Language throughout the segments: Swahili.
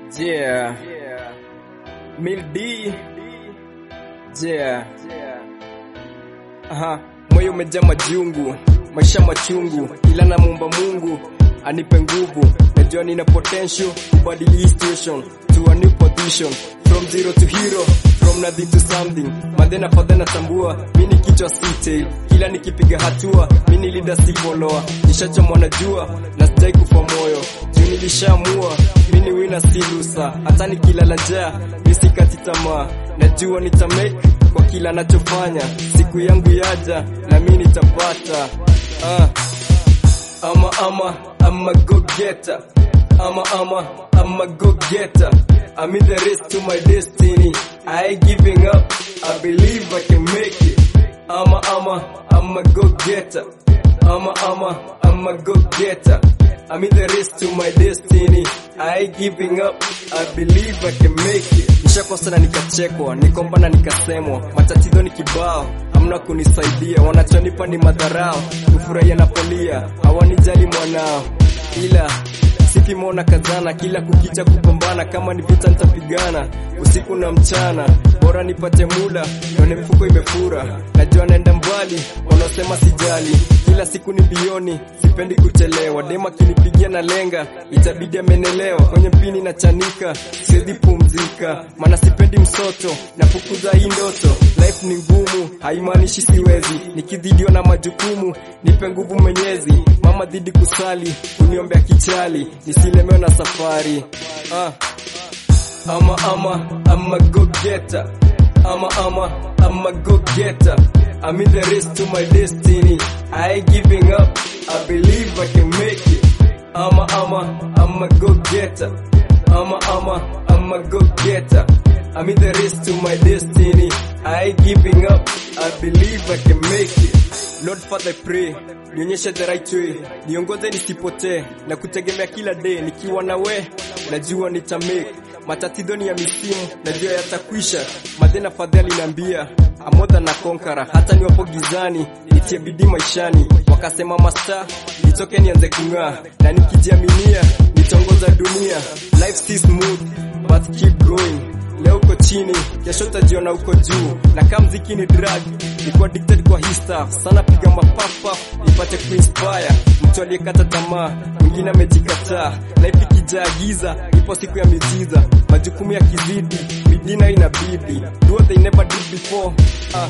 Yeah. Mil D. Yeah. Aha. Moyo umejaa majungu, maisha machungu, ila na muumba Mungu anipe nguvu. Najua nina potential kubadili hii situation to a new position from zero to hero from nothing to something. Madena fadha natambua mi ni kichwa site, kila nikipiga hatua mi ni leader si follower. Nishachomwa na jua na sijai kufa moyo juu nilishaamua mi ni winner si loser. Hata nikilala njaa mi sikati tamaa, najua nitamake kwa kila nachofanya. Siku yangu yaja na mi nitapata ah. Ama ama I'm a go getter. Ama ama I'm a go getter. I'm in the race to my destiny. I ain't giving up. I believe I can make it. Ama ama I'm a go getter. Ama ama I'm a go getter. I'm in the race to my destiny. I ain't giving up. I believe I can make it. Nishakosa na nikachekwa, nikomba na nikasemwa, matatizo ni kibao, hamna kunisaidia, wanachonipa ni madharau, kufurahia na polia, hawanijali mwanao, ila sikimona kazana, kila kukicha kupambana, kama ni vita nitapigana usiku na mchana, bora nipate mula, nione mfuko imefura, najua naenda mbali, wanaosema sijali, kila siku ni bioni, sipendi kuchelewa, dema kinipigia na lenga, itabidi amenelewa, kwenye mpini na chanika, siwezi pumzika, maana sipendi msoto, nafukuza hii ndoto, life ni ngumu, haimaanishi siwezi, nikidhidiwa na majukumu, nipe nguvu mwenyezi, mama dhidi kusali, kuniombea kichali, nisilemewe na safari ah. Ama ama I'm a go getter. Ama ama I'm a go getter. I'm in the race to my destiny. I ain't giving up. I believe I can make it. Ama ama I'm a go getter. Ama ama I'm a go getter. I'm in the race to my destiny. I ain't giving up. I believe I can make it. Lord Father I pray, nionyeshe the right way, niongoze nisipotee na kutegemea kila day, nikiwa na we najua nitamake matatizo ni ya misimu, najua yatakwisha. Madhena fadhali niambia amodha na konkara, hata niwapo gizani nitie bidii maishani. Wakasema masta nitoke nianze kung'aa, na nikijiaminia nitongoza dunia. Life si smooth but keep going. Leo uko chini, kesho utajiona uko juu, na kama mziki ni drug, niko addicted kwa hii stuff sana, piga mapapa ipate kuinspire mtu aliyekata tamaa, mwingine amejikataa. Life ikijaa giza, ipo siku ya miujiza, majukumu ya kizidi, bidii nayo inabidi, do what they never did before ah.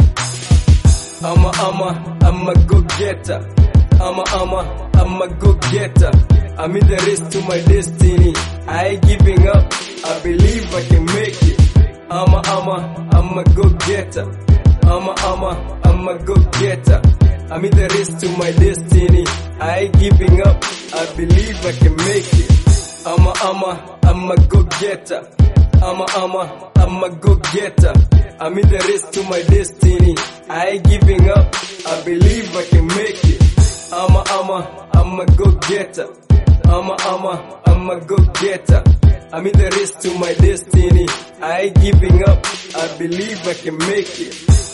Ama ama I'm a go getter. Ama ama I'm a go getter. I'm in the race to my destiny. I ain't giving up. I believe I can make it. Ama ama I'm a go getter. Ama ama I'm a go getter. I'm in the race to my destiny. I ain't giving up. I believe I can make it. Ama ama I'm a go getter. Ama ama I'm a go getter. I'm in the race to my destiny. I ain't giving up. I believe I can make it. Ama ama I'm a go getter. Ama ama I'm a go getter. I'm in the race to my destiny. I ain't giving up. I believe I can make it.